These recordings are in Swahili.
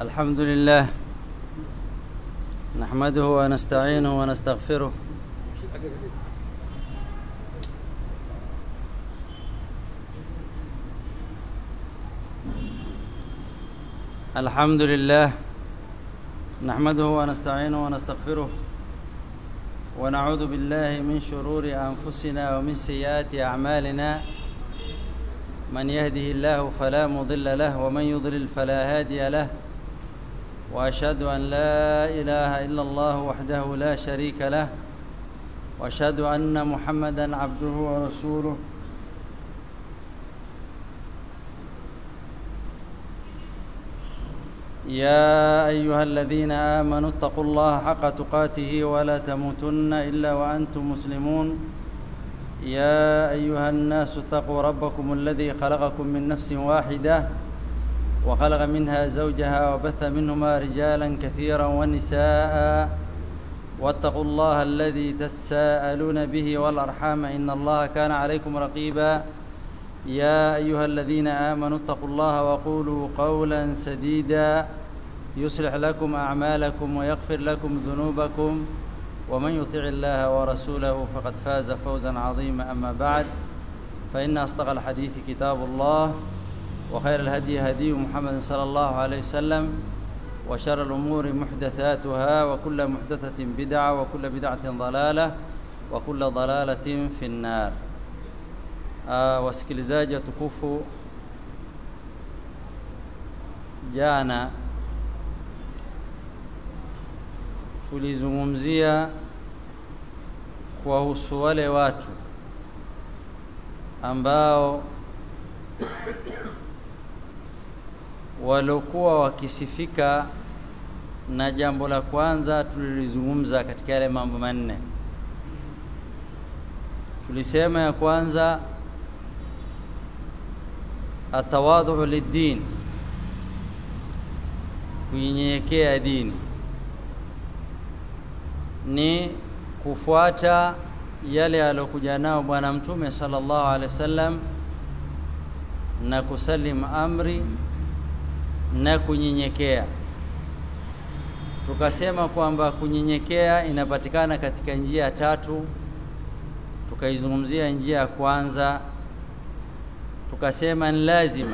الحمد لله نحمده ونستعينه ونستغفره الحمد لله نحمده ونستعينه ونستغفره ونعوذ بالله من شرور انفسنا ومن سيئات اعمالنا من يهده الله فلا مضل له ومن يضلل فلا هادي له واشهد ان لا اله الا الله وحده لا شريك له واشهد ان محمدا عبده ورسوله يا ايها الذين امنوا اتقوا الله حق تقاته ولا تموتن الا وانتم مسلمون يا ايها الناس اتقوا ربكم الذي خلقكم من نفس واحده وخلق منها زوجها وبث منهما رجالا كثيرا ونساء واتقوا الله الذي تساءلون به والارحام ان الله كان عليكم رقيبا يا ايها الذين امنوا اتقوا الله وقولوا قولا سديدا يصلح لكم اعمالكم ويغفر لكم ذنوبكم ومن يطع الله ورسوله فقد فاز فوزا عظيما اما بعد فان اصدق الحديث كتاب الله وخير الهدي هدي محمد صلى الله عليه وسلم وشر الامور محدثاتها وكل محدثه بدعه وكل بدعه ضلاله وكل ضلاله في النار uh, wasikilizaji watukufu jana tulizungumzia kuwahusu wale watu ambao waliokuwa wakisifika na jambo la kwanza tulilizungumza katika yale mambo manne tulisema ya kwanza atawadhu lid-din kunyenyekea dini ni kufuata yale aliyokuja nao bwana mtume sallallahu alaihi wasallam na kusalim amri na kunyenyekea tukasema kwamba kunyenyekea inapatikana katika njia tatu tukaizungumzia njia ya kwanza tukasema ni lazima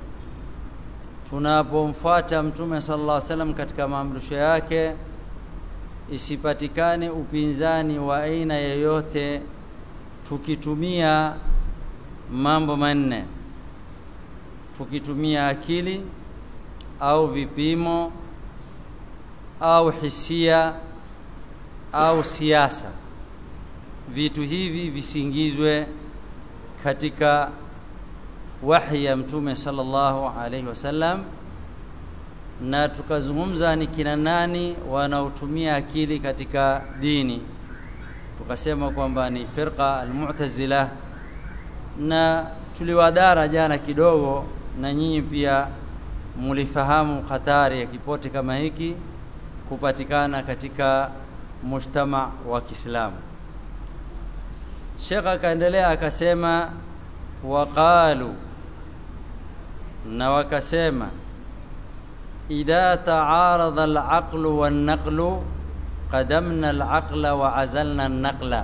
tunapomfuata mtume sallallahu alaihi wasallam katika maamrisho yake isipatikane upinzani wa aina yoyote tukitumia mambo manne tukitumia akili au vipimo au hisia au siasa vitu hivi visingizwe katika wahi ya mtume sallallahu alaihi wasallam na tukazungumza ni kina nani wanaotumia akili katika dini tukasema kwamba ni firqa almu'tazila na tuliwadara jana kidogo na nyinyi pia mulifahamu hatari ya kipote kama hiki kupatikana katika mujtama wa Kiislamu Sheikh akaendelea akasema waqalu na wakasema idha ta'arada al-aqlu wan-naqlu qadamna al-aqla wa azalna an-naqla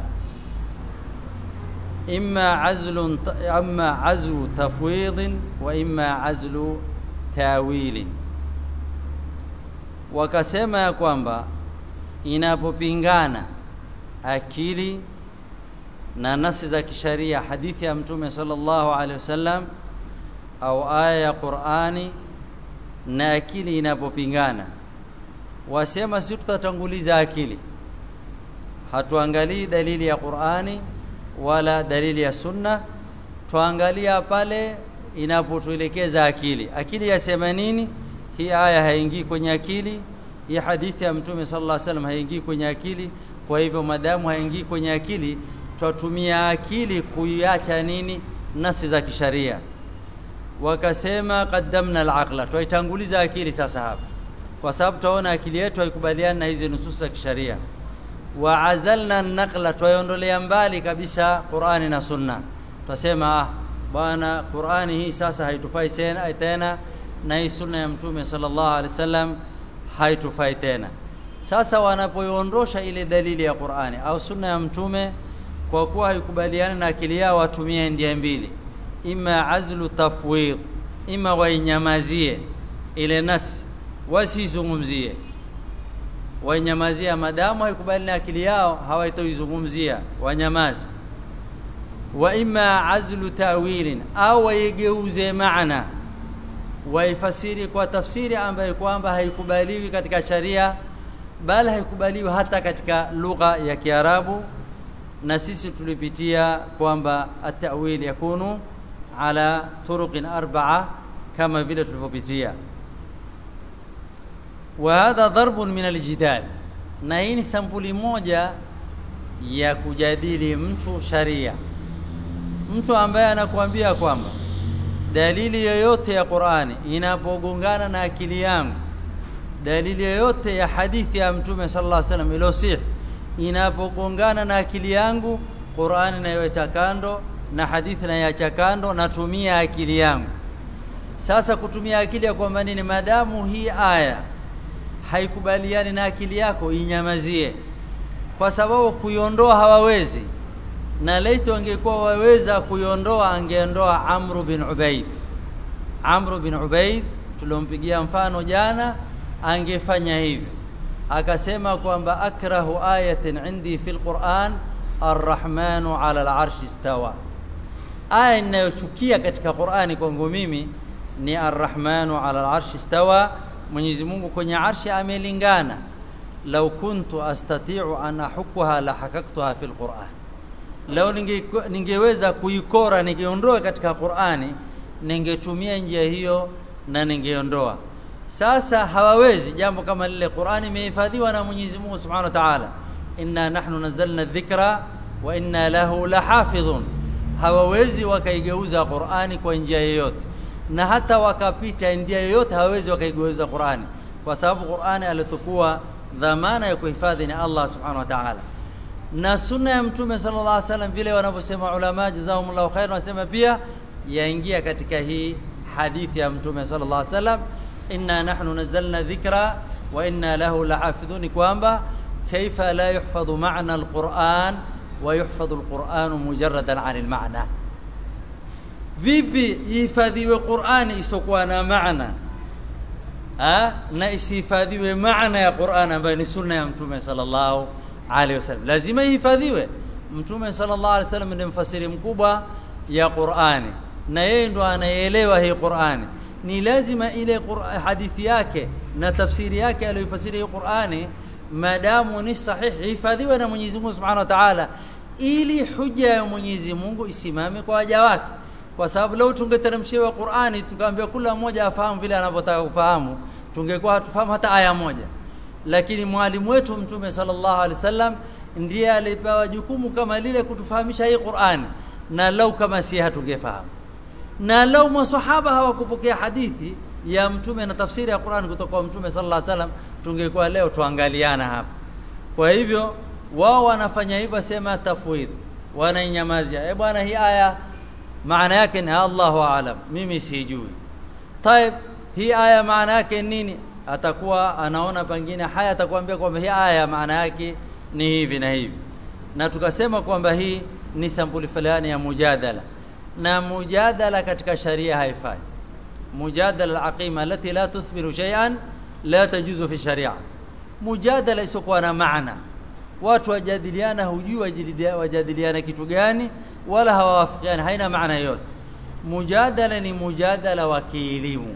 imma azlun imma azlu tafwid wa imma azlu tawil wakasema ya kwamba inapopingana akili na nasi za kisharia hadithi ya mtume sallallahu alaihi wasallam au aya ya Qur'ani na akili inapopingana wasema si tutatanguliza akili hatuangalii dalili ya Qur'ani wala dalili ya sunna tuangalia pale inapotuelekeza akili akili yasema nini hii aya haingii kwenye akili hii hadithi ya mtume sallallahu alaihi wasallam haingii kwenye akili kwa hivyo madamu haingii kwenye akili twatumia akili kuiacha nini nasi za kisharia wakasema qaddamna al-aqla twaitanguliza akili sasa hapa kwa sababu tunaona akili yetu haikubaliani na hizi nusus za kisharia wa azalna an-naqla twaondolea mbali kabisa Qur'ani na Sunna twasema ah bwana Qur'ani hii sasa haitufai tena na hii sunna ya mtume sallallahu alaihi wasallam haitufai tena sasa wanapoiondosha ile dalili ya Qur'ani au sunna ya mtume kwa kuwa haikubaliani na akili yao watumie njia mbili ima azlu tafwid ima wainyamazie ile nasi wasizungumzie wainyamazia madamu haikubali na akili yao hawaitoizungumzia wanyamazi wa ima azlu ta'wilin au waigeuze maana waifasiri kwa tafsiri ambayo kwamba haikubaliwi katika sharia bali haikubaliwi hata katika lugha ya Kiarabu na sisi tulipitia kwamba at-ta'wil yakunu ala turuqin arba'a kama vile tulivyopitia wa hadha darbun min aljidal na hii ni sampuli moja ya kujadili mtu sharia mtu ambaye anakuambia kwamba dalili yoyote ya Qur'ani inapogongana na akili yangu dalili yoyote ya hadithi ya mtume sallallahu alaihi wasallam iliyosih inapogongana na akili yangu Qur'ani naiweka kando na hadithi naiacha kando natumia akili yangu sasa kutumia akili ya kwamba nini madamu hii aya haikubaliani na akili yako inyamazie kwa sababu kuiondoa hawawezi na laito angekuwa waweza kuiondoa angeondoa Amr bin Ubaid Amr bin Ubaid tulompigia mfano jana angefanya hivyo akasema kwamba akrahu ayatin indi fil Qur'an arrahmanu ala al-arshi istawa aya ninayochukia katika Qur'ani kwangu mimi ni arrahmanu ala al-arshi istawa Mwenyezi Mungu kwenye arshi amelingana law kuntu astati'u an ahukwaha la hakaktuha fil Qur'an lao ninge, ningeweza kuikora ningeondoa katika Qur'ani ningetumia njia hiyo na ningeondoa sasa hawawezi jambo kama lile Qur'ani imehifadhiwa na Mwenyezi Mungu Subhanahu wa Ta'ala inna nahnu nazzalna dhikra wa inna lahu lahafidhun hawawezi wakaigeuza Qur'ani kwa njia yoyote na hata wakapita njia yoyote hawawezi wakaigeuza Qur'ani kwa sababu Qur'ani alitokuwa dhamana ya kuhifadhi ni Allah Subhanahu wa Ta'ala na sunna ya mtume sallallahu alaihi wasallam vile wanavyosema ulama jazakumullahu khair wanasema pia yaingia katika hii hadithi ya mtume sallallahu alaihi wasallam inna nahnu nazzalna dhikra wa inna lahu lahafidhun kwamba kaifa la yuhfadhu ma'na alquran wa yuhfadhu alquran mujarradan 'an almaana vipi ihifadhiwe qurani isokuwa na maana ha? na isihifadhiwe maana ya qurani ambayo ni sunna ya mtume sallallahu alaihi wasallam lazima ihifadhiwe mtume sallallahu alaihi wasallam ndiye mfasiri mkubwa ya Qur'ani na yeye ndo anayeelewa hii Qur'ani ni lazima ile hadithi yake na tafsiri yake aliyofasiri hii Qur'ani madamu ni sahihi hifadhiwe na Mwenyezi Mungu Subhanahu wa Ta'ala ili huja ya Mwenyezi Mungu isimame kwa waja wake kwa sababu leo tungeteremshiwa Qur'ani tukaambia kila mmoja afahamu vile anavyotaka kufahamu tungekuwa hatufahamu hata aya moja lakini mwalimu wetu mtume sallallahu alaihi wasallam ndiye alipewa jukumu kama lile kutufahamisha hii Qur'ani na lau kama si hatungefahamu na lau maswahaba hawakupokea hadithi ya mtume na tafsiri ya Qur'ani kutoka kwa mtume sallallahu alaihi wasallam tungekuwa leo tuangaliana hapa kwa hivyo wao wanafanya hivyo sema tafwid wanainyamazia eh bwana hii aya maana yake ni Allahu aalam mimi sijui طيب hii aya maana yake nini atakuwa anaona pengine haya atakwambia kwamba hii aya maana yake ni hivi na hivi na tukasema kwamba hii ni sampuli fulani ya mujadala na mujadala katika sharia haifai mujadala alaqima alati la tuthmiru shay'an la tajuzu fi sharia mujadala isokuwa na maana watu wajadiliana hujui wajadiliana kitu gani wala hawawafikiani haina maana yote mujadala ni mujadala wa kielimu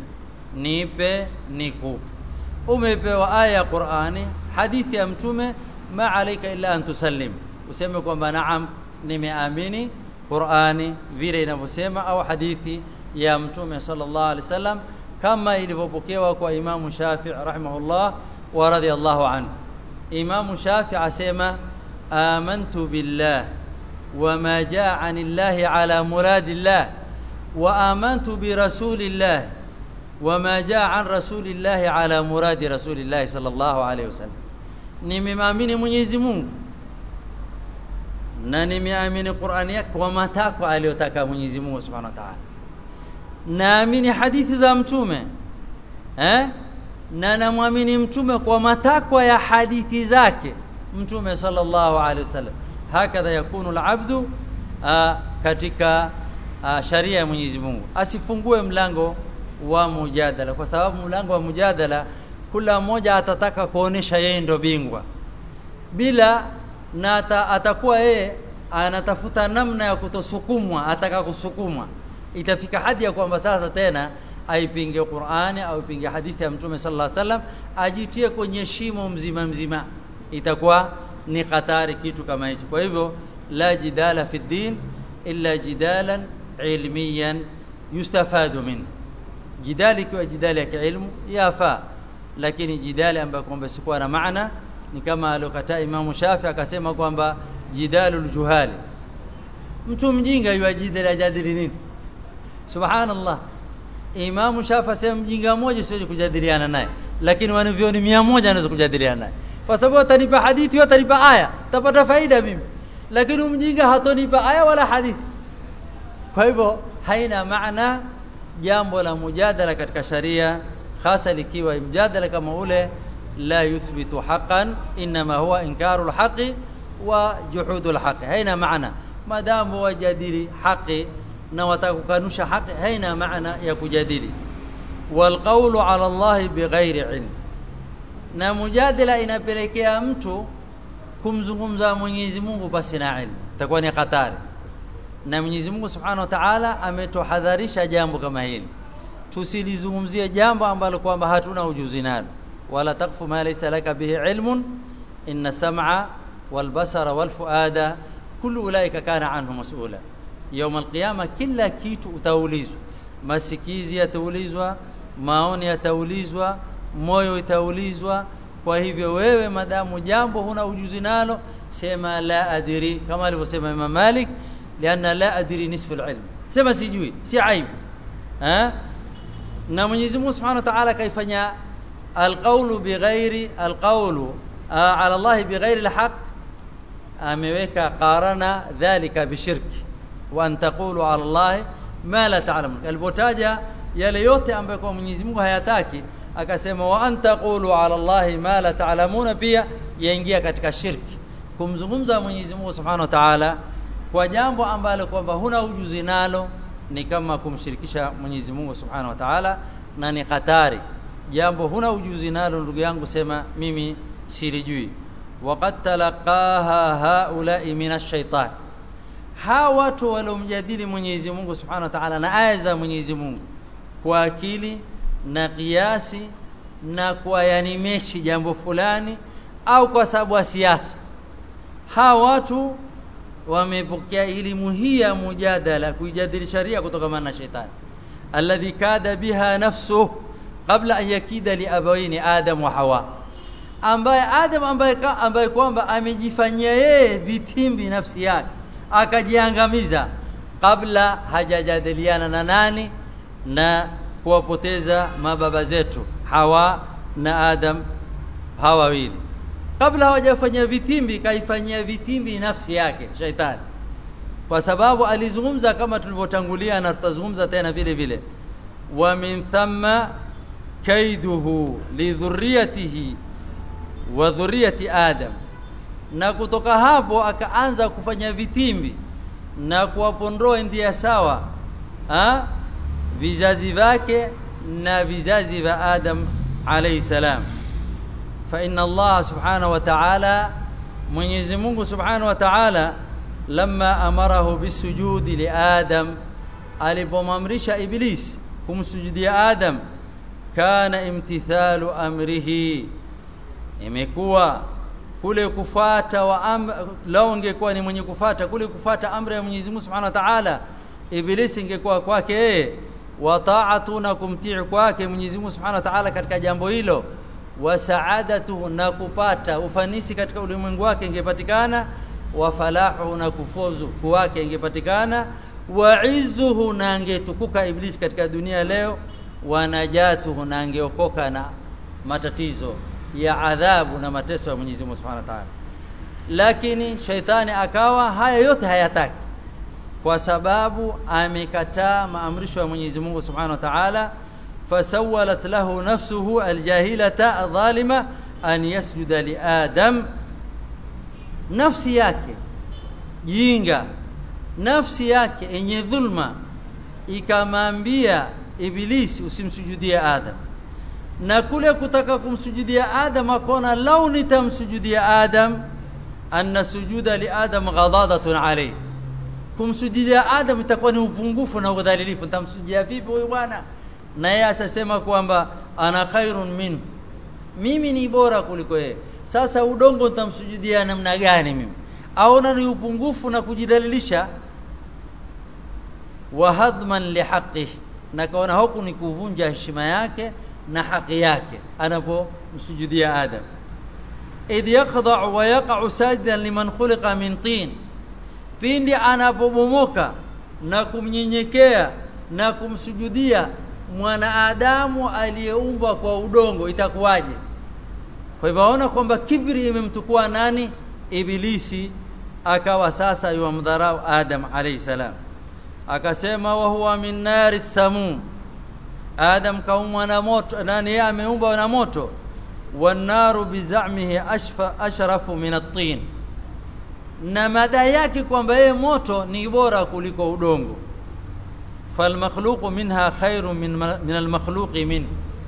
nipe nikupe umepewa aya ya Qur'ani hadithi ya mtume ma alayka illa an tusallim useme kwamba naam nimeamini Qur'ani vile inavyosema au hadithi ya mtume sallallahu alaihi wasallam kama ilivyopokewa kwa Imamu Shafi'i rahimahullah wa radiyallahu anhu Imamu Shafi'i asema amantu billah وما جاء عن الله على مراد الله وآمنت برسول الله وما جاء عن رسول الله على مراد رسول الله صلى الله عليه وسلم nimeamini Mwenyezi Mungu na nimeamini Qur'ani yake kwa matakwa aliyotaka Mwenyezi Mungu Subhanahu wa Ta'ala naamini hadithi za mtume eh na namwamini mtume kwa matakwa ya hadithi zake mtume sallallahu alaihi wasallam hakadha yakunu alabdu katika a, sharia ya Mwenyezi Mungu asifungue mlango wa mujadala kwa sababu mlango wa mujadala kila mmoja atataka kuonesha yeye ndo bingwa bila na ata, atakuwa yeye anatafuta namna ya kutosukumwa ataka kusukumwa itafika hadi ya kwamba sasa tena aipinge Qur'ani au ipinge hadithi ya Mtume sallallahu alaihi wasallam ajitie kwenye shimo mzima mzima itakuwa ni hatari kitu kama hicho kwa hivyo la jidala fi din illa jidalan ilmiyan yustafadu min jidali kwa jidali ya kiilmu yafaa lakini jidali ambayo kwamba sikuwa na maana ni kama alokataa Imam Shafi akasema kwamba jidalul juhali mtu mjinga yajidali ajadili nini subhanallah Imam Shafi asema mjinga mmoja siwezi kujadiliana naye lakini wanavyoni 100 anaweza kujadiliana naye kwa sababu atanipa hadithi au atanipa aya tapata faida mimi lakini mjinga hatonipa aya wala hadithi kwa hivyo haina maana jambo la mujadala katika sharia hasa likiwa mjadala kama ule la yuthbitu haqqan inma huwa inkaru alhaqi wa juhudu alhaqi haina maana madamu wajadili haqi na watakukanusha haqi haina maana ya kujadili walqawlu ala Allah bighairi ilm na mujadala inapelekea mtu kumzungumza Mwenyezi Mungu basi na ilmu itakuwa ni hatari na Mwenyezi Mungu Subhanahu wa Ta'ala ametohadharisha jambo kama hili tusilizungumzie jambo ambalo kwamba hatuna ujuzi nalo wala takfu ma laysa laka bihi ilmun inna sam'a wal basara wal fuada kullu ulaika kana anhu mas'ula يوم القيامه kila kitu utaulizwa masikizi yataulizwa maoni yataulizwa moyo itaulizwa kwa hivyo wewe madamu jambo huna ujuzi nalo sema la adiri kama alivyosema Imam Malik lianna la adiri nisfu alilm sema sijui si aibu eh na Mwenyezi Mungu Subhanahu wa Ta'ala kaifanya alqawlu bighairi alqawlu ala Allah bighairi alhaq ameweka qarana dhalika bishirki wa an taqulu ala Allah ma la ta'lamun alipotaja yale yote ambayo kwa Mwenyezi Mungu hayataki akasema wa an taqulu ala Allah ma la ta'lamuna pia yaingia katika shirki kumzungumza Mwenyezi Mungu Subhanahu wa Ta'ala kwa jambo ambalo kwamba huna ujuzi nalo ni kama kumshirikisha Mwenyezi Mungu Subhanahu wa Ta'ala na ni hatari jambo huna ujuzi nalo ndugu yangu sema mimi silijui waqad talaqaha haula'i minash shaitan hawa watu waliomjadili Mwenyezi Mungu Subhanahu wa Ta'ala na aya za Mwenyezi Mungu kwa akili na kiasi na kwa yanimeshi jambo fulani au kwa sababu ya siasa hawa watu wamepokea elimu hii ya mujadala kuijadili sharia kutoka na shetani alladhi kada biha nafsu kabla an yakida li abawaini adam wa hawa ambaye adam ambaye ambaye kwamba amejifanyia yeye vitimbi nafsi yake akajiangamiza kabla hajajadiliana na nani na kuwapoteza mababa zetu hawa na adam hawa wawili kabla hawajafanya vitimbi kaifanyia vitimbi nafsi yake shaitani kwa sababu alizungumza kama tulivyotangulia na tutazungumza tena vile vile wa min thamma kaiduhu lidhurriyatihi wa dhurriyati adam na kutoka hapo akaanza kufanya vitimbi na kuwapondoa ndia sawa ha? vizazi vyake na vizazi vya adam alayhi salam فإن الله سبحانه وتعالى Mwenyezi Mungu Subhanahu wa Ta'ala lamma amarahu bisujudi li Adam alipomamrisha Iblis kumsujudia Adam kana imtithalu amrihi imekuwa kule kufata wa am, lao ingekuwa ni mwenye kufata kule kufata amri ya Mwenyezi Mungu Subhanahu wa Ta'ala Iblis ingekuwa kwake yeye wa ta'atu na kumtii kwake Mwenyezi Mungu Subhanahu wa Ta'ala katika jambo hilo wa saadatuhu na kupata ufanisi katika ulimwengu wake ingepatikana wa falahu na kufuzu kwake ingepatikana wa izzuhu na angetukuka iblis katika dunia leo wa najatuhu na angeokoka na matatizo ya adhabu na mateso ya Mwenyezi Mungu Subhanahu wa Ta'ala lakini shaitani akawa haya yote hayataki kwa sababu amekataa maamrisho ya Mwenyezi Mungu Subhanahu wa Ta'ala fasawalat lahu nafsuhu aljahilata adh-dhalima an yasjuda li adam nafsi yake jinga nafsi yake yenye dhulma ikamwambia ibilisi usimsujudie adam na kule kutaka kumsujudia adam akona lau nitamsujudia adam anna sujuda li adam ghadadatun alayhi kumsujudia adam itakuwa ni upungufu na udhalilifu nitamsujudia vipi huyu bwana na yeye asasema kwamba ana khairun min mimi ni bora kuliko yeye sasa udongo nitamsujudia namna gani mimi aona ni upungufu na kujidalilisha wa hadman lihaqihi na kaona huku ni kuvunja heshima yake na haki yake anapomsujudia adam idh yaqda'u wa yaqa'u sajidan liman khuliqa min tin pindi anapobomoka na kumnyenyekea na kumsujudia mwanadamu aliyeumbwa kwa udongo itakuwaje kwa hivyo aona kwamba kibri imemtukua nani ibilisi akawa sasa yuamdharau adam alayhi salam akasema wa huwa min nari samum adam kaumwa na moto nani yeye ameumbwa na moto wanaru bizamihi ashfa ashrafu min at-tin na madai yake kwamba yeye moto ni bora kuliko udongo falmakhluqu minha khairu min min almakhluqi min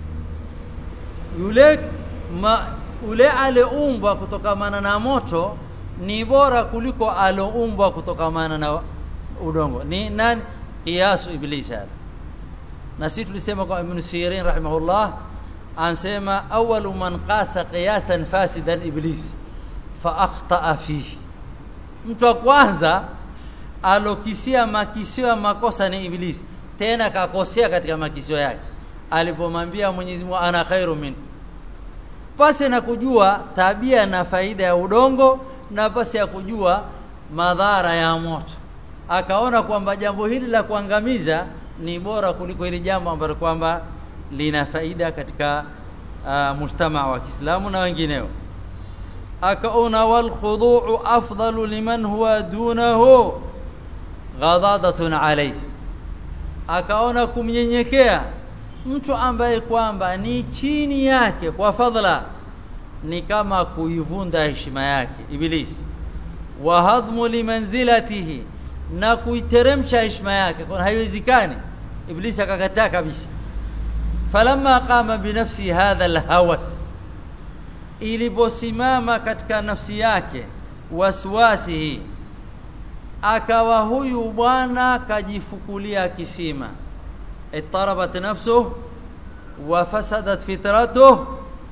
yule ma, yule aliumbwa kutokamana na moto ni bora kuliko aloumbwa kutokamana na udongo ni nani qiyasu iblis hada na sisi tulisema kwa ibn sirin rahimahullah ansema awwalu man qasa qiyasan fasidan iblis fa akhtaa fihi mtu wa kwanza alokisia makisio ya makosa ni iblis tena kakosea katika makisio yake alipomwambia Mwenyezi Mungu ana khairu min pasi na kujua tabia na faida ya udongo na pasi ya kujua madhara ya moto akaona kwamba jambo hili la kuangamiza ni bora kuliko hili jambo ambalo kwamba lina faida katika uh, mujtamaa wa Kiislamu na wengineo akaona wal khudu'u afdalu liman huwa dunahu ghadadatun alayhi akaona kumnyenyekea mtu ambaye kwamba ni chini yake kwa fadhila ni kama kuivunda heshima yake ibilisi wa hadmu limanzilatihi na kuiteremsha heshima yake kwa haiwezekani ibilisi akakataa kabisa falamma qama binafsi hadha alhawas iliposimama katika nafsi yake waswasihi akawa huyu bwana kajifukulia kisima ittarabat nafsuhu wa fasadat fitratuhu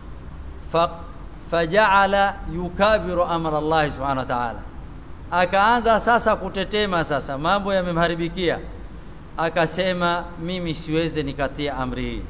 faja'ala yukabiru amra Allah subhanahu wa ta'ala akaanza sasa kutetema sasa mambo yamemharibikia akasema mimi siweze nikatia amri hii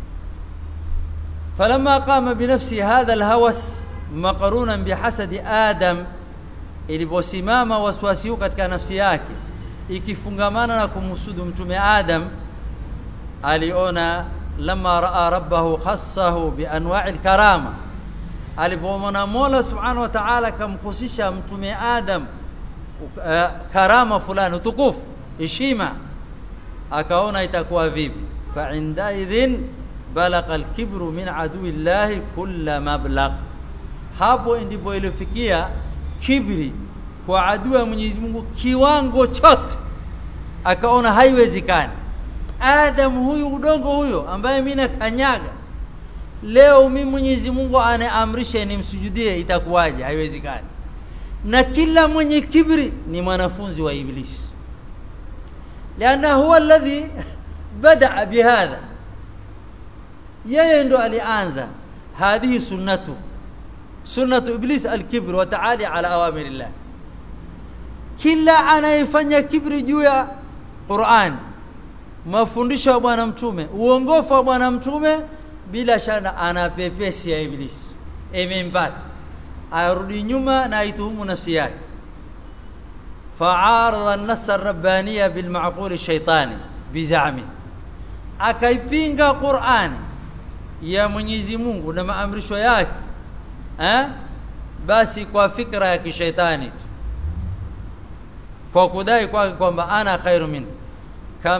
فلما قام بنفسه هذا الهوس مقرونا بحسد آدم iliposimama waswasi huu katika nafsi yake ikifungamana na kumhusudu mtume Adam aliona lama raa rabbahu khassahu bi anwa'il karama alipomwona Mola subhanahu wa ta'ala kamkhusisha mtume Adam uh, karama fulani utukufu heshima akaona itakuwa vipi fa inda idhin balagha al-kibru min adui llahi kulla mablagh hapo ndipo ilifikia kibri kwa adui ya Mwenyezi Mungu kiwango chote akaona haiwezekani Adam huyu udongo huyo ambaye mimi nakanyaga leo mimi Mwenyezi Mungu anaamrisha nimsujudie itakuwaje haiwezekani na kila mwenye kibri ni mwanafunzi wa ibilisi لانه هو الذي بدا بهذا yeye ndo alianza hadhihi sunnatu sunnatu iblis alkibr wa taali ala awamirillah kila anayefanya kibri juu ya Qur'an mafundisho ya bwana mtume uongofu wa bwana mtume bila shaka ana pepesi ya iblis imempata arudi nyuma na aituhumu nafsi yake fa'arada an-nass ar-rabbaniyya bil ma'qul ash-shaytani bizami akaipinga Qur'ani ya Mwenyezi Mungu na maamrisho yake eh basi kwa fikra ya kishaitani tu kwa kudai kwake kwamba ana khairu min kama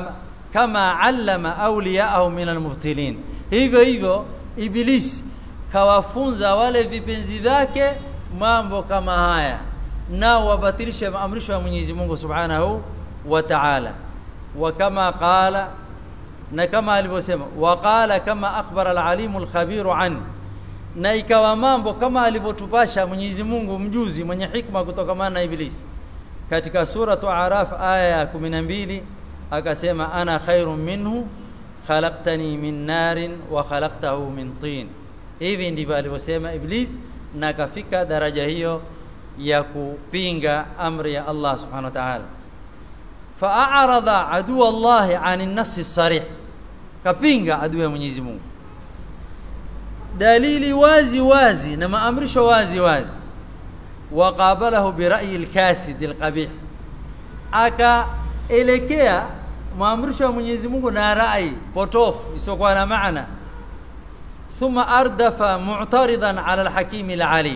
kama allama awliyaahu min almubtilin hivyo hivyo ibilisi kawafunza wale vipenzi vyake mambo kama haya nao wabatilishe maamrisho ya Mwenyezi Mungu Subhanahu wa Ta'ala wa kama qala na kama alivyosema wa qala kama akhbara al-alimu al-khabiru an na ikawa mambo kama alivyotupasha Mwenyezi Mungu mjuzi mwenye hikma kutokamana na ibilisi katika suratu Araf aya ya 12 akasema ana khairun minhu khalaqtani min narin wa khalaqtahu min tin hivi ndivyo alivyosema iblis na akafika daraja hiyo ya kupinga amri ya Allah subhanahu wa ta'ala fa'arada adu Allah 'ani an-nass sarih kapinga adui ya Mwenyezi Mungu dalili wazi wazi na maamrisho wazi wazi waqabalahu bira'yi al-kasid al-qabih akaelekea maamrisho ya Mwenyezi Mungu na rai potofu isokuwa na maana thumma ardafa mu'taridan 'ala al-hakim al-alim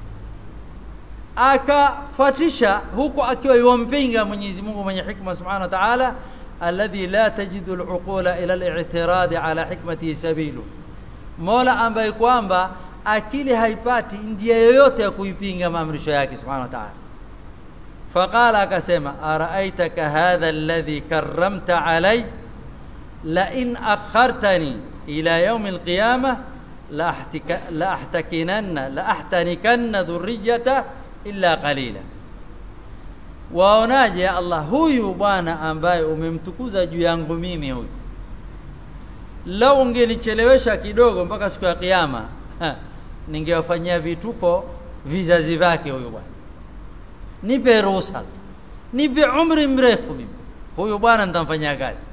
akafatisha huku akiwa yompinga Mwenyezi Mungu mwenye hikma subhanahu wa ta'ala alladhi la tajidu al-uqula ila al-i'tirad 'ala hikmatihi sabilu Mola ambaye kwamba akili haipati njia yoyote ya kuipinga maamrisho yake subhanahu wa ta'ala faqala akasema araaitaka hadha alladhi karramta alay la in akhartani ila yawm alqiyamah la ahtika la ahtakinanna la ahtanikanna dhurriyyata illa qalila waonaje Allah huyu bwana ambaye umemtukuza juu yangu mimi huyu lau ungenichelewesha kidogo mpaka siku ya kiyama ningewafanyia vituko vizazi vyake huyu bwana nipe ruhusa nipe umri mrefu mimi huyu bwana nitamfanyia kazi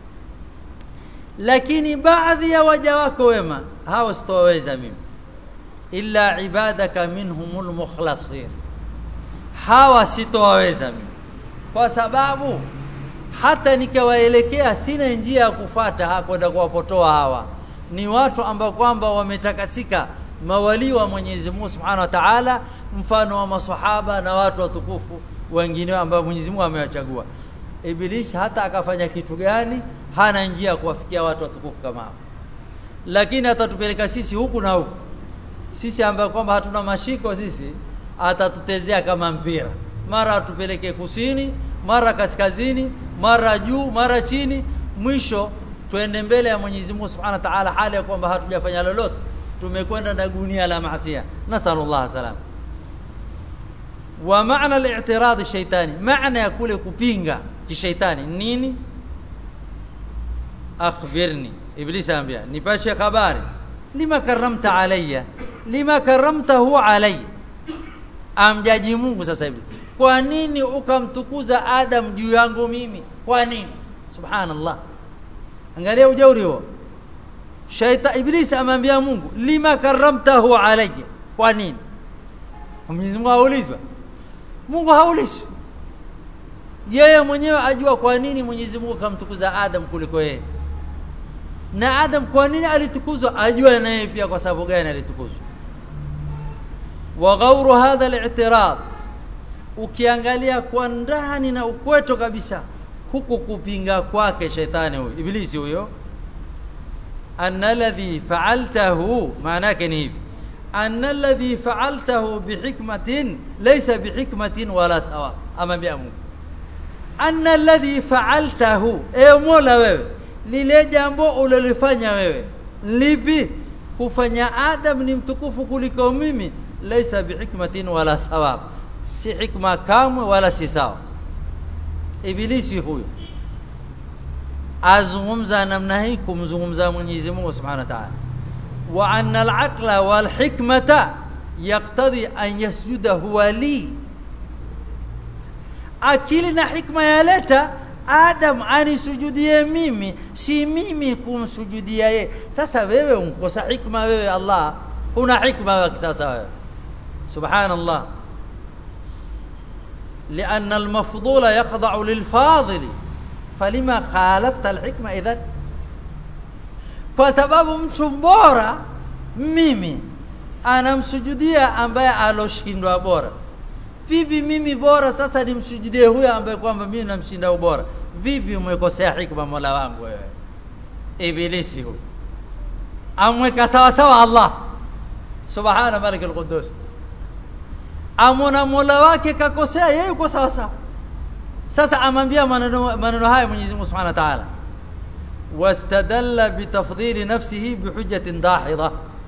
lakini baadhi ya waja wako wema hao sitoweza mimi illa ibadaka minhumul mukhlasin hawa sitowaweza mimi kwa sababu hata nikawaelekea sina njia ya kufata hakwenda kuwapotoa hawa ni watu ambao kwamba wametakasika mawali wa Mwenyezi Mungu Subhanahu wa Ta'ala mfano wa maswahaba na watu watukufu wengine ambao Mwenyezi Mungu amewachagua Iblis hata akafanya kitu gani hana njia ya kuwafikia watu watukufu kama hao lakini atatupeleka sisi huku na huku sisi ambao kwamba hatuna mashiko sisi atatutezea kama mpira mara atupeleke kusini mara kaskazini mara juu mara chini mwisho twende mbele ya Mwenyezi Mungu Subhanahu wa Ta'ala hali ya kwamba hatujafanya lolote tumekwenda na gunia la maasiya nasallallahu salam wa maana al-i'tirad shaytani maana ya kule kupinga kishaitani nini akhbirni iblis anambia nipashe habari lima karamta alayya lima karamtahu alayya amjaji Mungu sasa hivi kwa nini ukamtukuza Adam juu yangu mimi kwa nini subhanallah angalia ujauri huo shaita iblis amwambia Mungu lima karamtahu alayya kwa nini Mwenyezi Mungu haulizwa Mungu haulizwi yeye mwenyewe ajua kwa nini Mwenyezi Mungu kamtukuza Adam kuliko yeye na Adam kwa nini alitukuzwa ajua na yeye pia kwa sababu gani alitukuzwa wa ghauru hadha al-i'tirad ukiangalia kwa ndani na ukweto kabisa huku kupinga kwake shetani huyo ibilisi huyo anna alladhi fa'altahu maana yake ni hivi anna alladhi fa'altahu bihikmatin laysa bihikmatin wala sawa ama bia Mungu anna alladhi fa'altahu e mola wewe lile jambo ulilofanya wewe lipi kufanya adam ni mtukufu kuliko mimi laysa bihikmatin wala sawab si hikma kamwe wala si sawa ibilisi huyo azungumza namna hii kumzungumza Mwenyezi Mungu Subhanahu wa Ta'ala wa anna al-aqla wal hikmata yaqtadi an yasjuda huwa li akili na hikma yaleta Adam anisujudie mimi si mimi kumsujudia ye sasa wewe unkosa hikma wewe Allah huna hikma wewe sasa wewe subhanallah لأن المفضول يخضع للفاضل فلما خالفت الحكمة إذن kwa sababu mtu bora mimi anamsujudia ambaye aloshindwa bora vipi mimi bora sasa nimsujudie huyo ambaye kwamba mimi namshinda ubora vipi umekosea hikma mola wangu wewe ibilisi huyu amweka sawa sawa Allah subhana malik al-quddus amona mola wake kakosea yeye yuko sawa sawa sasa amwambia maneno maneno haya Mwenyezi Mungu Subhanahu wa Ta'ala wastadalla bitafdhili nafsihi bihujjatin dahidha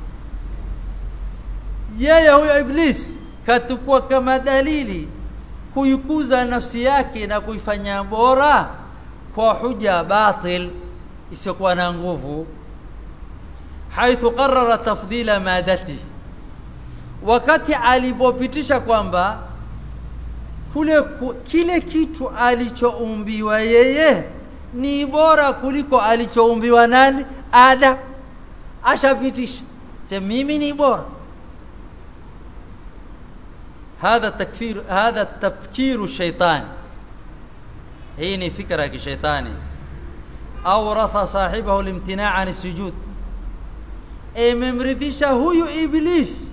yeye huyo iblis katukua kama dalili kuikuza nafsi yake na kuifanya bora kwa huja batil isiyokuwa na nguvu haithu qarrara tafdila madati wakati alipopitisha kwamba kule ku, kile kitu alichoumbiwa yeye ni bora kuliko alichoumbiwa nani Adam ashapitisha sema mimi ni bora هذا التكفير هذا التفكير الشيطاني hii ni fikra ya kishaitani awratha sahibahu limtina' an sujud imemrithisha huyu iblis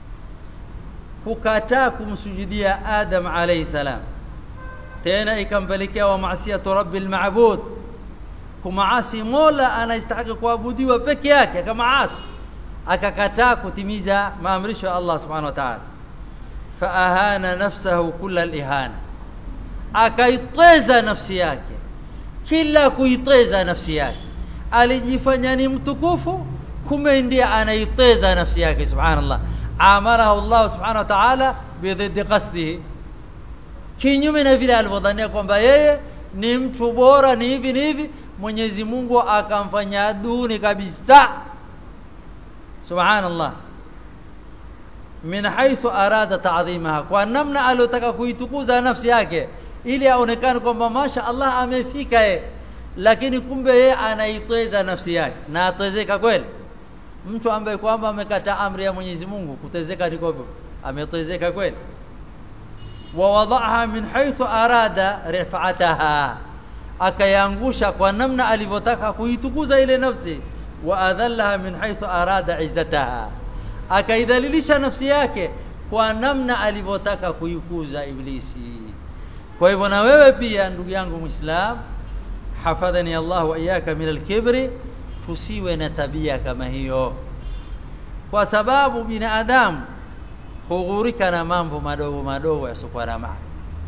kukataa kumsujudia adam alayhi salam tena ikampelekea wa maasiyatu rabbil ma'bud kumaasi mola anastahili kuabudiwa peke yake kama asi akakataa kutimiza maamrisho ya Allah subhanahu wa ta'ala faahana nafsahu kulla al-ihana akaiteza nafsi yake kila kuiteza nafsi yake alijifanya ni mtukufu kumbe ndiye anaiteza nafsi yake subhanallah amarahu Allah subhanahu wa ta'ala bidhiddi qasdihi kinyume na vile alivyodhania kwamba yeye ni mtu bora ni hivi ni hivi Mwenyezi Mungu akamfanya duni kabisa subhanallah min haythu arada ta'dhimaha kwa namna aliyotaka kuitukuza nafsi yake ili aonekane kwamba masha Allah amefika ye lakini kumbe yeye anaitweza nafsi yake na atwezeka kweli mtu ambaye kwamba amekataa amri ya Mwenyezi Mungu kutezeka ni kwapo ametwezeka kweli wa wadaha min haythu arada rif'ataha akayangusha kwa namna alivyotaka kuitukuza ile nafsi wa adhallaha min haythu arada izzataha akaidhalilisha nafsi yake kwa namna alivyotaka kuikuza iblisi kwa hivyo na wewe pia ndugu yangu muislam hafadhani Allah wa iyaka min al-kibri tusiwe na tabia kama hiyo kwa sababu binadamu hughurika na mambo madogo madogo yasiokuwa na maana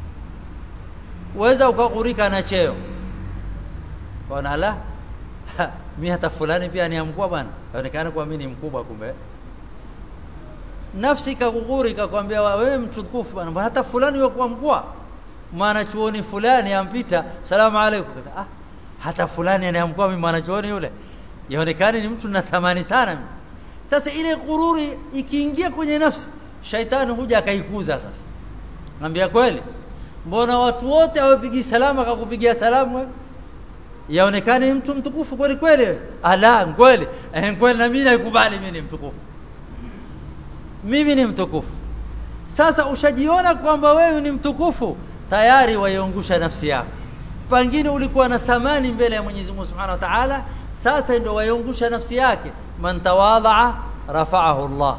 uweza ukaghurika na cheo ona la mimi hata fulani pia ni mkubwa bwana inaonekana kwa mimi ni mkubwa kumbe nafsi ikakuguri ikakwambia wewe mtukufu bwana hata fulani yuko mkubwa maana chuoni fulani ampita salamu alaykum ah hata fulani anayamkua mimi mwana chuoni yule yaonekana ni mtu na thamani sana mimi sasa ile gururi ikiingia kwenye nafsi shaitani huja akaikuza sasa ngambia kweli mbona watu wote hawapigi salamu akakupigia salamu wewe yaonekana ni mtu mtukufu kweli kweli ala kweli eh kweli na mimi naikubali mimi ni mtukufu mimi ni mtukufu sasa ushajiona kwamba wewe ni mtukufu tayari waiongusha nafsi yako pengine ulikuwa na thamani mbele ya Mwenyezi Mungu Subhanahu wa Ta'ala sasa ndio waiongusha nafsi yake man tawadha rafa'ahu Allah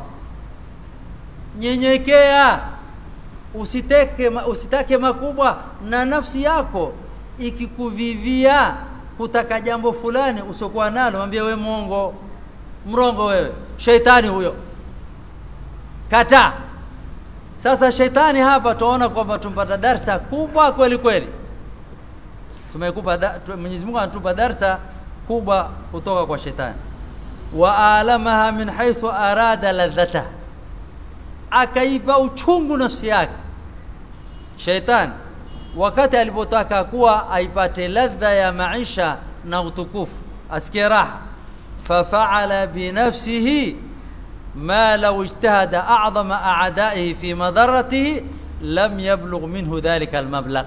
nyenyekea usiteke usitake makubwa na nafsi yako ikikuvivia kutaka jambo fulani usiokuwa nalo mwambie we mongo mrongo wewe sheitani huyo kata sasa sheitani hapa tuona kwamba tumpata darsa kubwa kweli kweli tumekupa Mwenyezi Mungu anatupa darsa kubwa kutoka kwa shetani wa alamaha min haythu arada ladhata akaipa uchungu nafsi yake shaitan wakati alipotaka kuwa aipate ladha ya maisha na utukufu asikie raha fafa'ala binafsihi ما لو اجتهد أعظم أعدائه في مضرته لم يبلغ منه ذلك المبلغ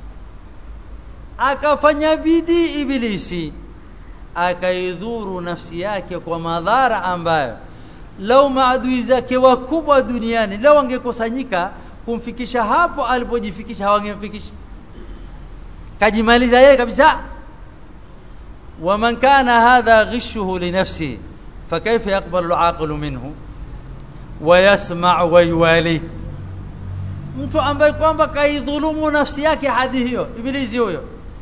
akafanya bidii ibilisi akaidhuru nafsi yake kwa madhara ambayo lau maadui zake wakubwa duniani lau wangekusanyika kumfikisha hapo alipojifikisha hawangemfikisha kajimaliza yeye kabisa waman kana hadha ghishuhu li nafsihi فكيف يقبل العاقل منه ويسمع ويوالي mtu ambaye kwamba kaidhulumu nafsi yake hadi hiyo ibilisi huyo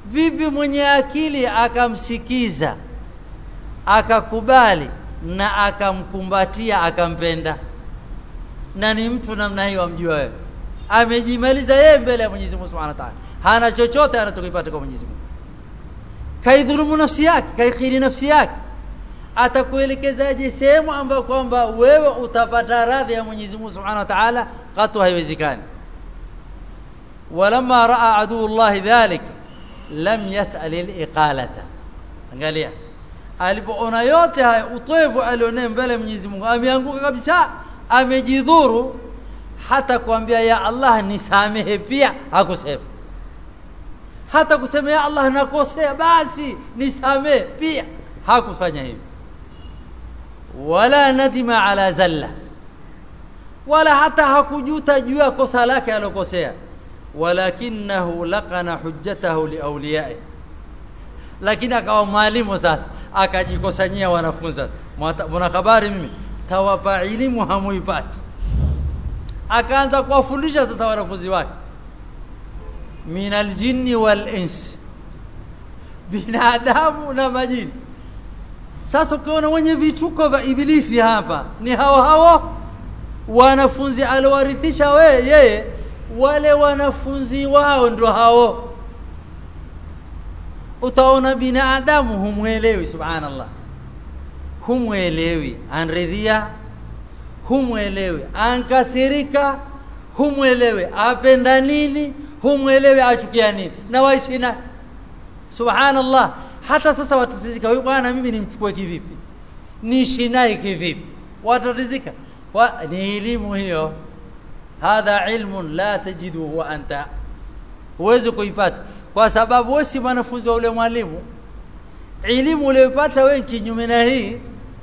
vipi mwenye akili akamsikiza akakubali na akamkumbatia akampenda na ni mtu namna hiyo amjua wewe amejimaliza yeye mbele ya Mwenyezi Mungu Subhanahu wa Ta'ala hana chochote anachokipata kwa Mwenyezi Mungu kaidhulumu nafsi yake kaikhiri nafsi yake atakuelekezaje sehemu ambayo kwamba wewe utapata radhi ya Mwenyezi Mungu Subhanahu wa Ta'ala katu haiwezekani walamma raa adu Allah dhalik lam yas'al al-iqalata angalia alipoona yote haya utoevu alionee mbele Mwenyezi Mungu ameanguka kabisa amejidhuru hata kuambia ya Allah nisamehe pia hakusema hata kusema ya Allah nakosea basi nisamehe pia hakufanya hivyo wala nadima ala zalla wala hata hakujuta juu ya kosa lake alokosea walakinahu laqana hujjatahu liawliyai lakini akawa mwalimu sasa akajikusanyia wanafunzi mwana habari mimi tawapa elimu hamuipati akaanza kuwafundisha sasa wanafunzi wake min aljinni wal ins binadamu na majini sasa ukiona wenye vituko vya ibilisi hapa ni hao hao wanafunzi aliowarithisha we yeye wale wanafunzi wao ndio hao utaona binadamu humwelewi subhanallah humwelewi anridhia humwelewi ankasirika humwelewi apenda nini humwelewi achukia nini na waishi na subhanallah hata sasa watatizika huyu bwana mimi nimchukue kivipi niishi naye kivipi watatizika wa, ni elimu hiyo hadha ilmun la tajiduhu wa anta huwezi kuipata kwa sababu wewe si mwanafunzi wa ule mwalimu elimu uliyopata wewe kinyume na hii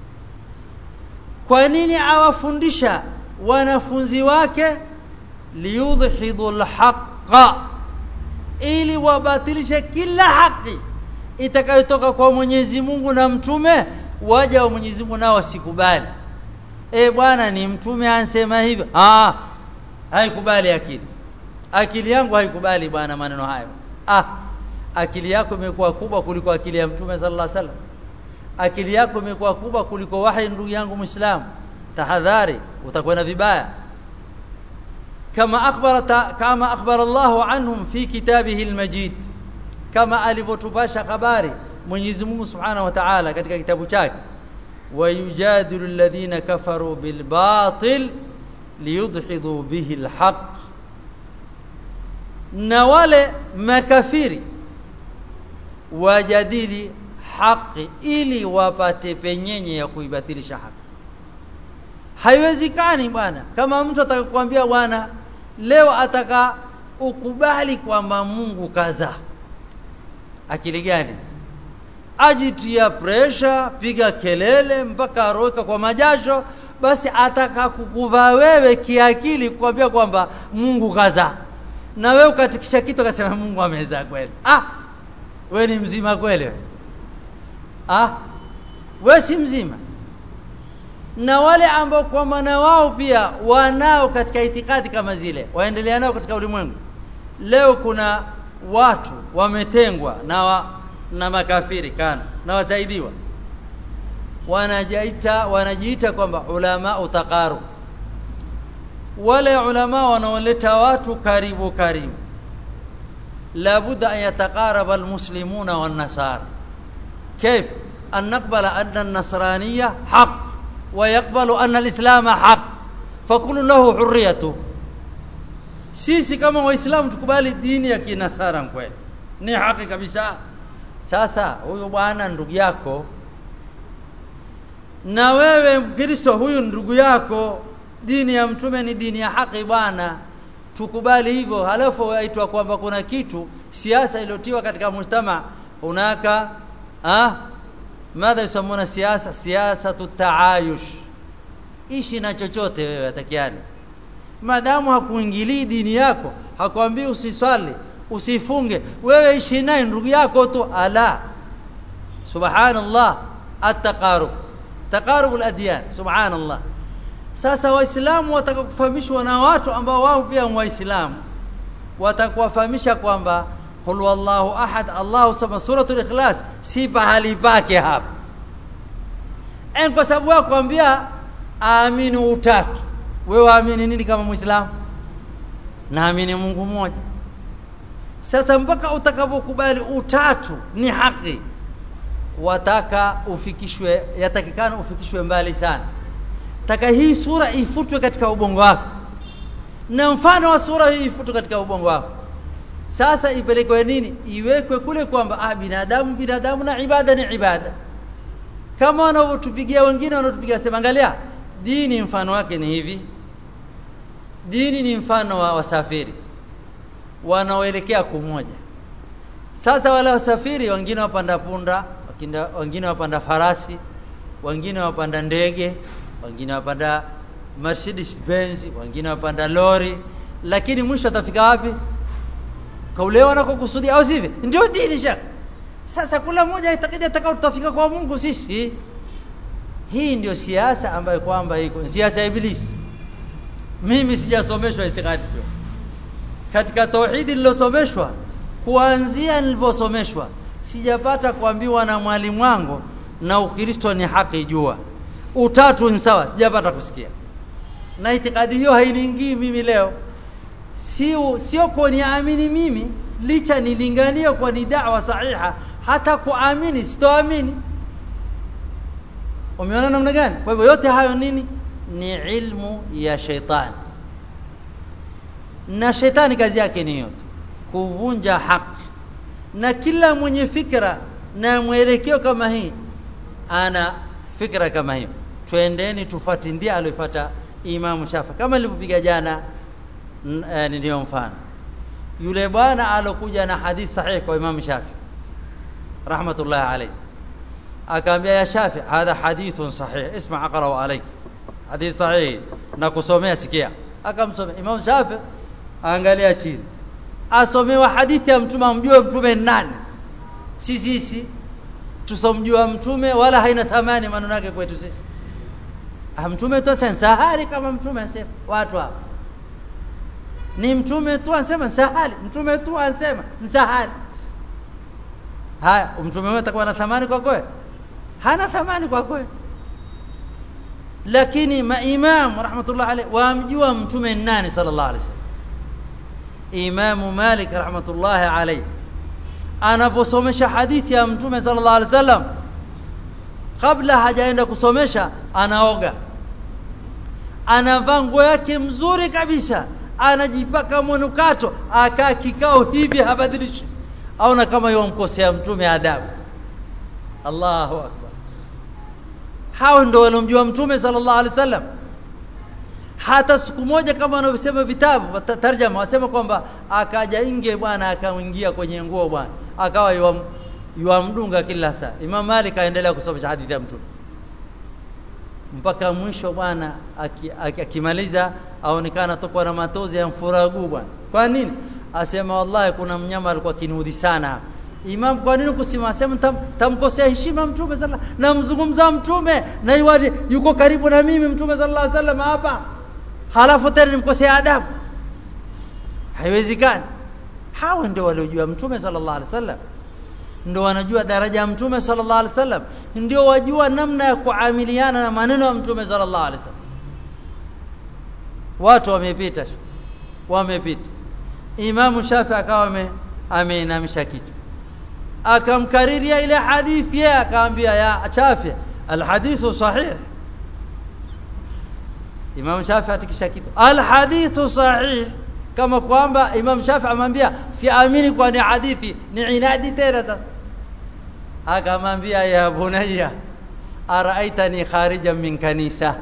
kwa nini awafundisha wanafunzi wake liyudhidu alhaqa ili wabatilishe kila haki itakayotoka kwa Mwenyezi Mungu na mtume waja wa Mwenyezi Mungu nao wasikubali eh bwana ni mtume ansema hivyo ah haikubali akili akili yangu haikubali bwana maneno hayo ah akili yako imekuwa kubwa kuliko akili ya mtume sallallahu alaihi wasallam akili yako imekuwa kubwa kuliko wahi ndugu yangu muislamu tahadhari utakwenda vibaya kama akhbara kama akhbara Allah anhum fi kitabihi almajid kama alivyotupasha habari Mwenyezi Mungu Subhanahu wa Ta'ala katika kitabu chake wayujadilu alladhina kafaru bilbatil liyudhidu bihi alhaq na wale makafiri wajadili haki ili wapate penyenye ya kuibatilisha haki haiwezekani bwana kama mtu atakakwambia bwana leo ataka ukubali kwamba Mungu kaza akili gani ajitia presha piga kelele mpaka aroeka kwa majasho basi ataka kukuvaa wewe kiakili kukwambia kwamba Mungu kaza na wewe ukatikisha kitu akasema Mungu ameza kweli ah wewe ni mzima kweli ah wewe si mzima na wale ambao kwa maana wao pia wanao katika itikadi kama zile waendelea nao katika ulimwengu leo kuna watu wametengwa na wa, na makafiri kana na wasaidiwa wanajiita wanajiita kwamba ulama utaqaru wale ulama wanaoleta watu karibu karibu لابد أن يتقارب المسلمون والنصارى كيف أن نقبل أن النصرانية حق ويقبل أن الإسلام حق فكل له حريته sisi kama waislamu tukubali dini ya kinasara kweli ni haki kabisa sasa huyu bwana ndugu yako na wewe mkristo huyu ndugu yako dini ya mtume ni dini ya haki bwana tukubali hivyo halafu waitwa kwamba kuna kitu siasa iliyotiwa katika mujtama hunaka ah madha yusamuna siasa siasa taayush ishi na chochote wewe atakiani madamu hakuingilii dini yako hakwambii usiswali usifunge wewe ishi naye ndugu yako tu ala subhanallah at-taqarub taqarub al-adyan subhanallah sasa waislamu watakakufahamishwa na watu ambao wao pia waislamu watakuwafahamisha kwamba qul wallahu ahad Allahu sama suratul ikhlas si pahali pake hapa en kwa sababu wako kwambia aamini utatu wewe waamini nini kama muislamu naamini Mungu mmoja sasa mpaka utakapokubali utatu ni haki wataka ufikishwe yatakikana ufikishwe mbali sana taka hii sura ifutwe katika ubongo wako na mfano wa sura hii ifutwe katika ubongo wako sasa ipelekwe nini iwekwe kule kwamba ah binadamu binadamu na ibada ni ibada kama wanavyotupigia wengine wanatupigia sema angalia dini mfano wake ni hivi dini ni mfano wa wasafiri wanaoelekea kumoja sasa wale wasafiri wengine wapanda punda wengine wapanda farasi wengine wapanda ndege wengine wapanda Mercedes Benz wengine wapanda lori lakini mwisho atafika wapi kaule wanakokusudia au sivyo ndio dini shaka sasa kula mmoja itakidi atakao tutafika kwa Mungu sisi hii ndio siasa ambayo kwamba iko siasa ya ibilisi mimi sijasomeshwa itikadi katika tauhidi nilosomeshwa kuanzia niliposomeshwa sijapata kuambiwa na mwalimu wangu na ukristo ni haki jua utatu ni sawa sijapata kusikia na itikadi hiyo hainiingii mimi leo sio sio kwa niamini mimi licha nilingania kwa ni da'wa sahiha hata kuamini sitoamini umeona namna gani kwa hivyo yote hayo nini ni ilmu ya sheitani na shetani kazi yake ni yote kuvunja haki na kila mwenye fikra na mwelekeo kama hii ana fikra kama hiyo twendeni tufuate ndia aliyofuata Imam Shafi kama nilivyopiga jana ndio mfano yule bwana alokuja na hadith sahihi kwa Imam Shafi rahmatullah alayhi akaambia ya Shafi hadha hadithun sahih isma aqra alayk hadith sahih na kusomea sikia akamsomea Imam Shafi angalia chini asomewa hadithi ya mtume amjue mtume nani si sisi tusomjua mtume wala haina thamani maneno yake kwetu sisi ah mtume tu sahali kama mtume anasema watu hapa ni mtume tu anasema sahali mtume tu anasema sahali haya mtume wewe atakuwa na thamani kwa kweli hana thamani kwa kweli lakini maimam rahmatullah alayhi waamjua mtume nani sallallahu alayhi wasallam Imamu Malik rahmatullahi alayhi anaposomesha hadithi ya Mtume sallallahu alaihi wasallam kabla hajaenda kusomesha anaoga anavaa nguo yake mzuri kabisa anajipaka mwanukato akaa kikao hivi habadilishi aona kama yomkosea mtume adabu Allahu akbar hao ndio waliomjua mtume sallallahu alaihi wasallam hata siku moja kama wanavyosema vitabu tarjama wasema kwamba akaja inge bwana akaingia kwenye nguo bwana akawa yuamdunga kila saa Imam Malik aendelea kusomesha hadithi ya mtume mpaka mwisho bwana akimaliza aonekana tokwa na matozi ya mfuragu bwana kwa nini asema wallahi kuna mnyama alikuwa kinudhi sana Imam kwa nini kusema sema tam, tamkosea heshima mtume sallallahu namzungumza mtume na iwali yuko karibu na mimi mtume sallallahu alaihi wasallam hapa halafu tena nimkosea adabu haiwezekani hawa ndio waliojua mtume sallallahu alaihi wasallam ndio wanajua daraja ya mtume sallallahu alaihi wasallam ndio wajua namna ya kuamiliana na maneno ya mtume sallallahu alaihi wasallam watu wamepita wamepita Imam Shafi akawa ameinamisha kichwa akamkariria ile hadithi yeye akaambia ya Shafi alhadithu sahih Imam Shafi atikisha kitu alhadithu sahih kama kwamba Imam Shafi amwambia siamini kwa ni hadithi ni inadi tena sasa akamwambia ya bunayya araaitani kharijan min kanisa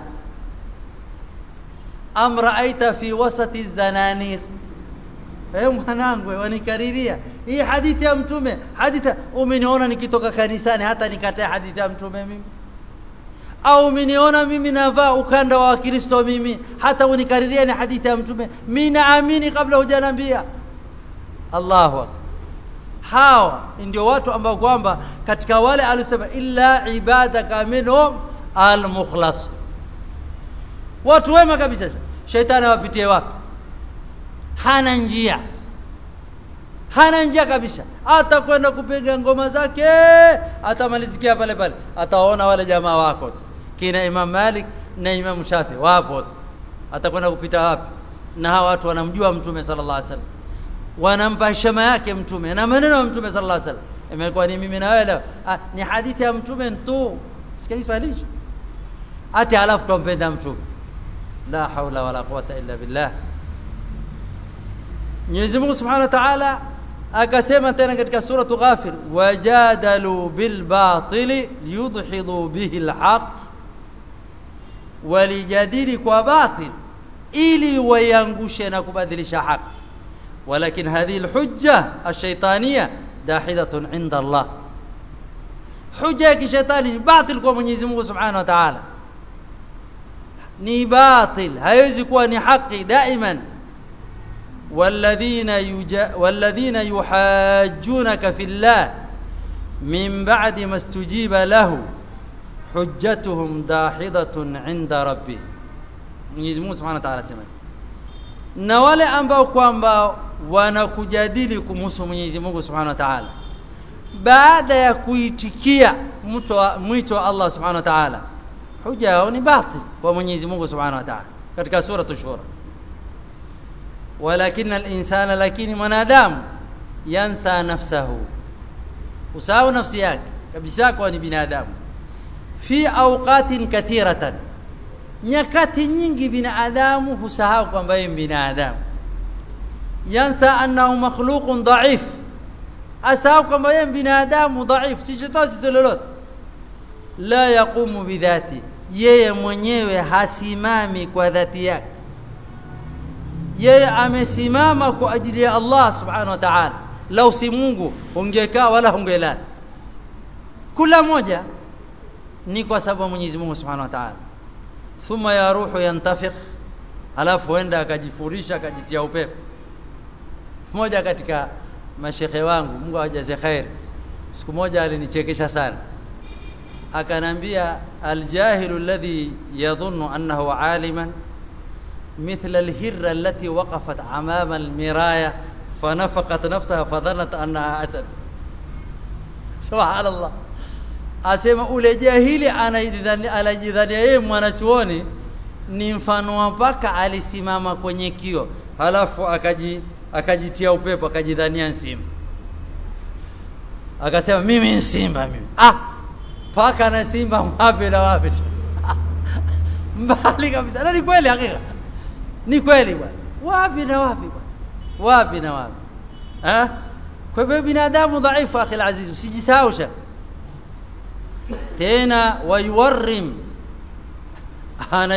am raaita fi wasati zananir eh mwanangu wanikariria hii hadithi ya mtume hadithi umeniona nikitoka kanisani hata nikataa hadithi ya mtume mimi au umeniona mimi navaa ukanda wa Kristo mimi hata unikariria ni hadithi ya mtume mimi naamini kabla hujanambia Allahu akbar hawa ndio watu ambao kwamba katika wale alisema illa ibadaka minhum almukhlas watu wema kabisa shetani awapitie wapi hana njia hana njia kabisa atakwenda kupiga ngoma zake atamalizikia pale pale ataona wale jamaa wako tu kina Imam Malik na Imam Shafi wapo tu atakwenda kupita wapi na hawa watu wanamjua mtume sallallahu alaihi wasallam wanampa heshima yake mtume na maneno ya mtume sallallahu alaihi wasallam imekuwa ni mimi na wewe leo ah, ni hadithi ya mtume tu sikia Kiswahili hicho ati alafu tumpenda mtume la haula wala quwata illa billah Mwenyezi Mungu Subhanahu wa Ta'ala akasema tena katika sura Ghafir wajadalu bil batili liyudhidu bihi alhaq walijadili kwa batil ili wayangushe na kubadilisha haki ولكن هذه الحجة الشيطانية داحضة عند الله حجة كشيطاني باطل kwa Mwenyezi Mungu Subhanahu wa Ta'ala ni batil haiwezi kuwa ni haki daiman والذين يجا والذين يحاجونك في الله من بعد ما استجيب له حجتهم داحضة عند ربه Mwenyezi Mungu Subhanahu wa Ta'ala sema na wale ambao kwamba wanakujadili kumhusu Mwenyezi Mungu Subhanahu wa Ta'ala baada ya kuitikia mwito wa Allah Subhanahu wa Ta'ala huja yao ni batil kwa Mwenyezi Mungu Subhanahu wa Ta'ala katika sura Shura walakin al-insana lakini mwanadamu yansa nafsahu usahau nafsi yake kabisa kwa ni binadamu fi awqatin kathiratan nyakati nyingi binadamu husahau kwamba yeye binadamu yansa annahu makhluqun dha'if asahau kwamba yeye binadamu dha'if si chochote lolote la yaqumu bidhati yeye mwenyewe hasimami kwa dhati yake yeye amesimama kwa ajili ya Allah subhanahu wa ta'ala lau si Mungu ungekaa wala ungelala kila moja ni kwa sababu Mwenyezi Mungu subhanahu wa ta'ala thumma ya ruhu yantafikh alafu enda akajifurisha akajitia upepo mmoja katika mashekhe wangu Mungu awajaze khair siku moja alinichekesha sana akanambia aljahilu alladhi yadhunnu annahu aliman مثل الهرة التي وقفت أمام المراية فنفقت نفسها فظنت أنها أسد سبحان الله asema ule jahili anajidhania yeye mwanachuoni ni mfano wa paka alisimama kwenye kio halafu akaji akajitia upepo akajidhania simba akasema mimi ni simba mimi ah paka na simba wapi na wapi mbali kabisa na ni kweli hakika ni kweli bwana wapi na wapi bwana wapi na wapi eh kwa hivyo binadamu dhaifu akhi alaziz usijisahau sha tena wayuwarrim ana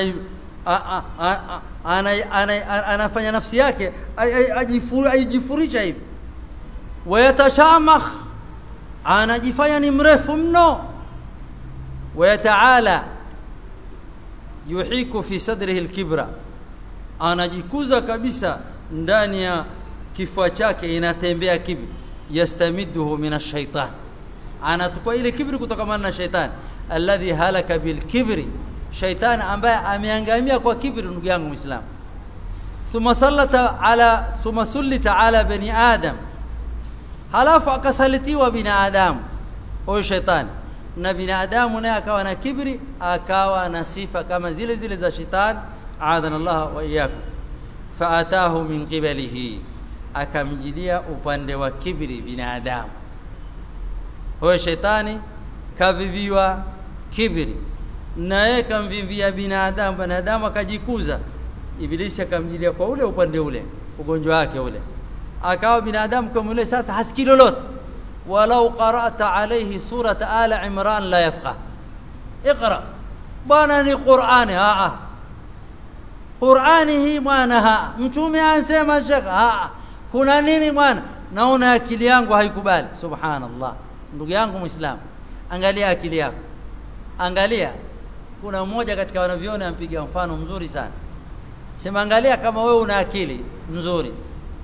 anafanya nafsi yake ajifurisha hivi wayatashamakh anajifanya ni mrefu mno wayataala yuhiku fi sadrihi alkibra anajikuza kabisa ndani ya kifua chake inatembea kibri yastamiduhu min ash-shaytan anatukua ile kibri kutokana na shaytan alladhi halaka bil kibri shaytan ambaye ameangamia kwa kibri ndugu yangu muislamu thumma sallata ala thumma sullita ala bani adam halafu akasalitiwa binadamu huyo shaytan na binadamu naye akawa na kibri akawa na sifa kama zile zile za shaytan adana Allah wa iyyakum faatahu min qibalihi akamjilia upande wa kibri binadamu huyo shetani kaviviwa kibri naye kamvivia binadamu binadamu akajikuza ibilisi akamjilia kwa ule upande ule ugonjwa wake ule akawa binadamu kama ule sasa hasikii lolote walau qara'ta alayhi surata ala imran la yafqah اقرا bwana ni qur'ani a a qur'ani hii mwana ha mtume anasema shekha a kuna nini mwana naona akili yangu haikubali subhanallah ndugu yangu muislam angalia akili yako angalia kuna mmoja katika wanavyoni ampiga mfano mzuri sana sema angalia kama wewe una akili nzuri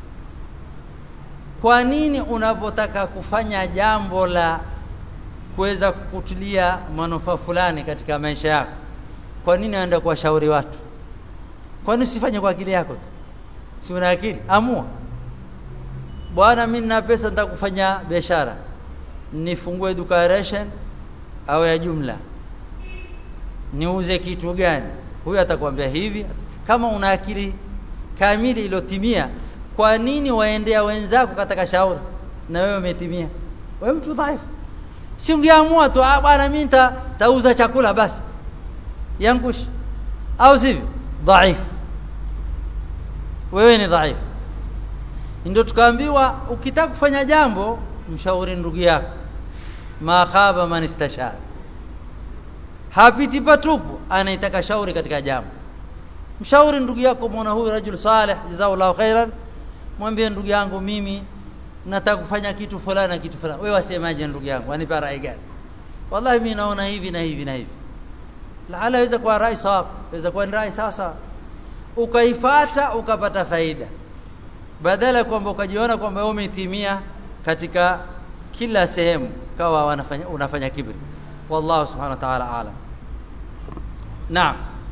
kwa nini unapotaka kufanya jambo la kuweza kukutulia manufaa fulani katika maisha yako kwa nini aenda kuwashauri watu kwa nini usifanye kwa akili yako tu si una akili amua bwana mimi nina pesa nitakufanya biashara nifungue duka ration au ya jumla niuze kitu gani huyu atakwambia hivi kama una akili kamili iliyotimia kwa nini waendea wenzako katika shauri na wewe umetimia wewe mtu dhaifu si ungeamua tu ah bwana mimi tauza chakula basi yangush au sivyo dhaifu wewe ni dhaifu ndio tukaambiwa ukitaka kufanya jambo mshauri ndugu yako ma khaba man istashara hapiti patupu anaitaka shauri katika jambo mshauri ndugu yako muona huyu rajul salih jazakallahu khairan mwambie ndugu yangu mimi nataka kufanya kitu fulani na kitu fulani wewe wasemaje ndugu yangu anipa rai gani wallahi mimi naona hivi na hivi na hivi laala inaweza kuwa rai sawa inaweza kuwa ni rai sawa sawa ukaifata ukapata faida badala kwamba ukajiona kwamba wewe umetimia katika kila sehemu kawa wanafanya unafanya kibri wallahu subhanahu wa ta'ala alam naam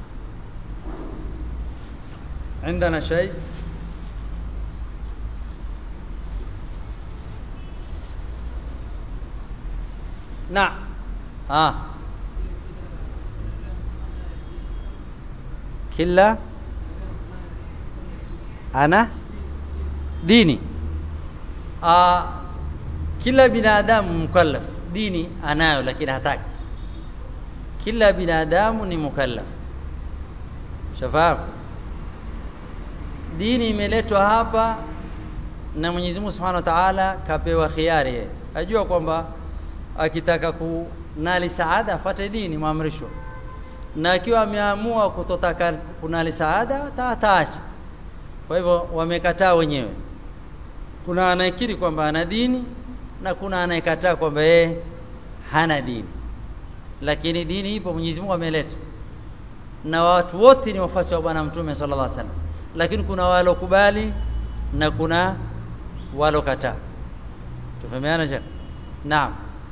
عندنا شيء نعم اه kila ana dini ah kila binadamu mukallaf dini anayo lakini hataki kila binadamu ni mukallaf shafahamu dini imeletwa hapa na Mwenyezi Mungu Subhanahu wa Ta'ala kapewa khiari yeye ajua kwamba akitaka kunali saada afate dini maamrisho na akiwa ameamua kutotaka kunali saada ataacha kwa hivyo wamekataa wenyewe kuna anayekiri kwamba ana dini na kuna anayekataa kwamba yeye hana dini lakini dini ipo Mwenyezi Mungu ameleta na watu wote ni wafasi wa bwana mtume sallallahu alaihi wasallam lakini kuna walokubali na kuna walokataa tufahamiana je naam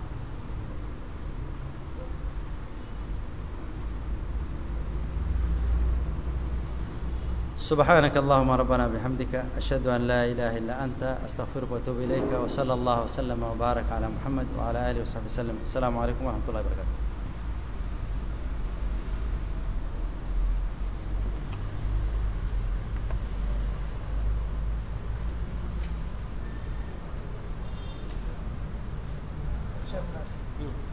سبحانك اللهم ربنا بحمدك أشهد أن لا إله إلا أنت أستغفرك وأتوب إليك وصلى الله وسلم وبارك على محمد وعلى آله وصحبه وسلم السلام عليكم ورحمة الله وبركاته شاف ناس